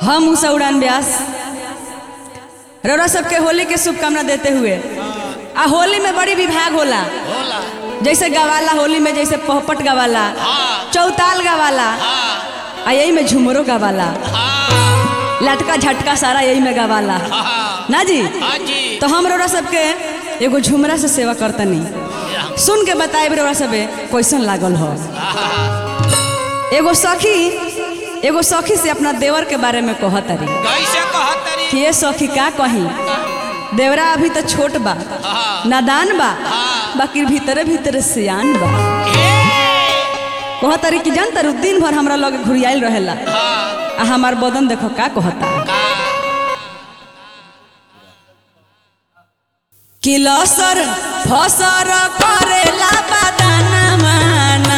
हम उषा उड़ान व्यास रौरा सबके होली के शुभकामना देते हुए आ होली में बड़ी विभाग होला होला जैसे गवाला होली में जैसे पहपट गवाला हाँ चौताल गवाला हाँ आ यही में झुमरो गवाला हाँ लटका झटका सारा यही में गवाला हाँ ना जी हाँ जी तो हम रौरा सबके एगो झुमरा से सेवा करतनी सुन के बताए रौरा सबे कैसन लागल हो एगो सखी एगो सखी से अपना देवर के बारे में कहतरी कैसे कहतरी कि ये सखी का कही देवरा अभी तो छोट बा हाँ नादान बा हाँ। बाकी भीतरे भीतरे सियान बा ए, कहतरी कि जान तारू दिन भर हमरा लगे घुरियाइल रहेला हाँ आ हमार बदन देखो का कहता का कि लसर फसर करेला बदाना माना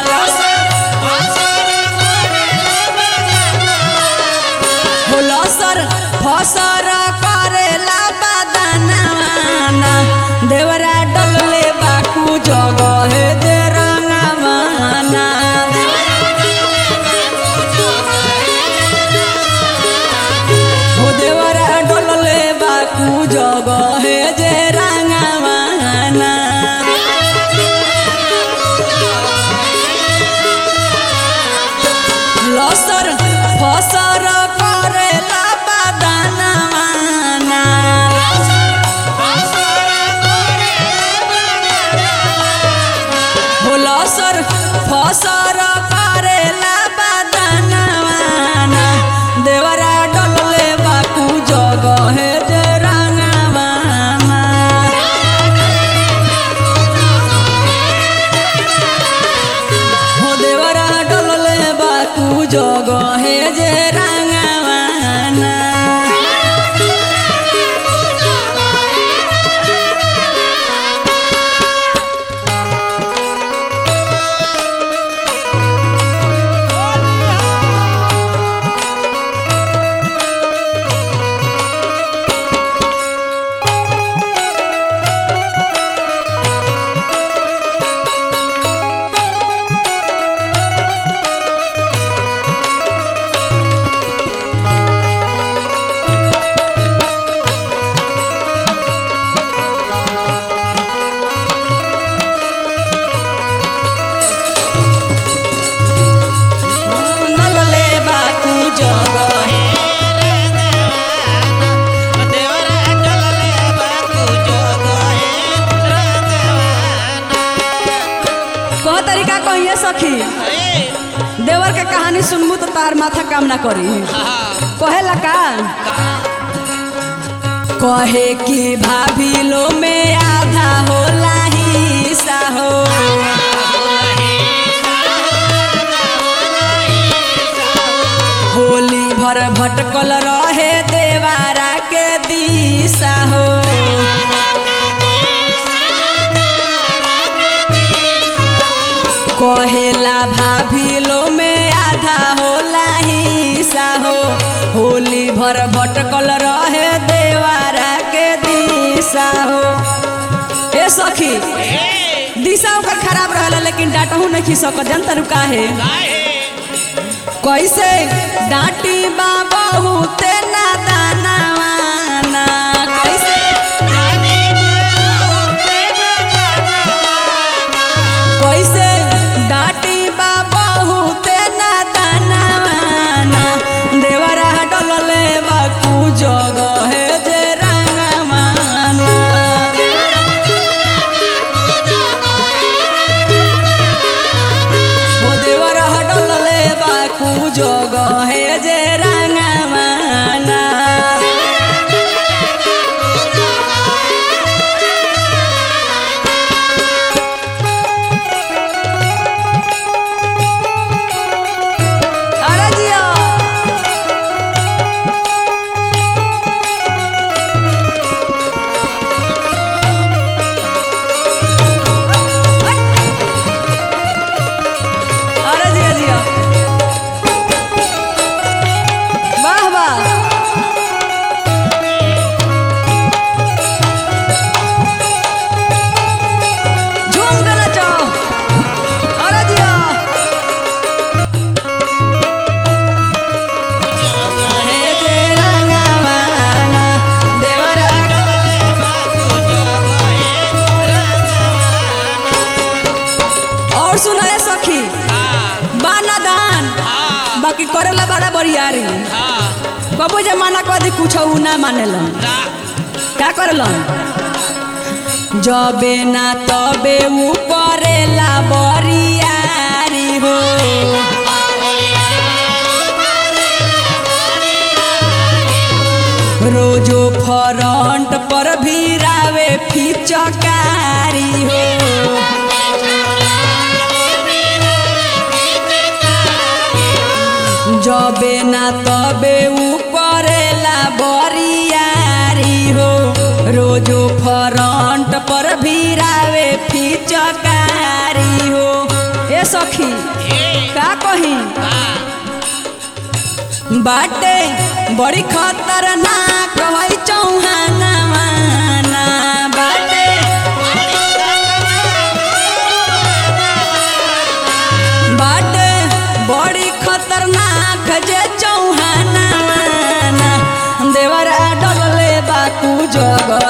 हो लसर फसर करेला बदाना माना देवरा डलले बाकू जगह दे रंगा माना हो देवरा डलले बाकू जगह जे रंगा माना लसर फसर करेला बदाना माना हो लसर फसर करेला बदाना माना देवरा डलले बाकू जगह जे रंगा माना हो देवरा डलले बाकू जगहे जे रंगावाना डलले बाकू जगहे कह तरीका कहिए सखी देवर के कहानी सुनबू तो तार माथा काम ना करी कहेला का कहे कि भाभी लो में आधा होला हिस्सा हो होली भर भटकल रहे देवारा के दिशा हो कहेला भाभी लो में आधा होला हिस्सा हो होली भर भटकल रहे देवारा के दिशा हो ए सखी दिशा ओकर खराब रहला लेकिन डांटहू नहीं खी सकत जनता रुका है कैसे डांटी बा बहुते नादानवाना कैसे कैसे डांटी बा बहुते नादानवाना देवरा डलले बाकू जगह जे रंगमाना हो देवरा डलले बाकू जगह जे रंगमाना अरे जिया अरे जिया जिया बरियारी हाँ कबो जमाना कदी कुछ उ ना मानेलन ना का करलन जबे ना तबे ऊ करेला बरियारी हो रोजो फ्रंट पर भीरावे फिचकारी हो जबे ना तबे ऊ करेला बरियारी हो रोजो फ्रंट पर भीरावे फिचकारी हो ए सखी का कही बाटे बड़ी खतरनाक है चौहाना माना बाटे बाटे बड़ी खतरनाक जे चौहाना माना देवरा डगले बाकू जग